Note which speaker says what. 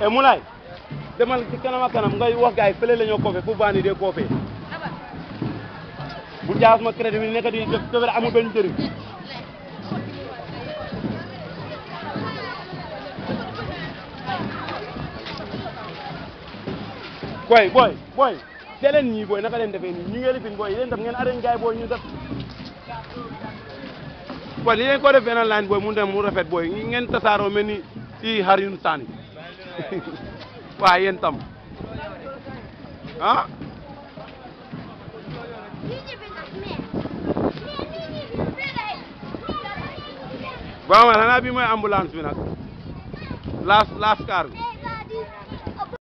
Speaker 1: Moulay demal ci kanam ak kanam ngay wax gaay fële la ñoo koofe fu baa ni dee koofe bu jaas ma crédit bi nekk di def def amul benn njëriñ boy boy boy dee leen ñii boy naka leen defee nii ñu ngi lifin boy yéen tam ngeen arrêté gaay boy ñu def boy li leen ko def benn line boy mu dem mu rafet boy ngeen tasaaroo mel ni ci xar yu saani waa yéen tam ah waaw man xanaa bi mooy ambulance bi nag laas laas car bi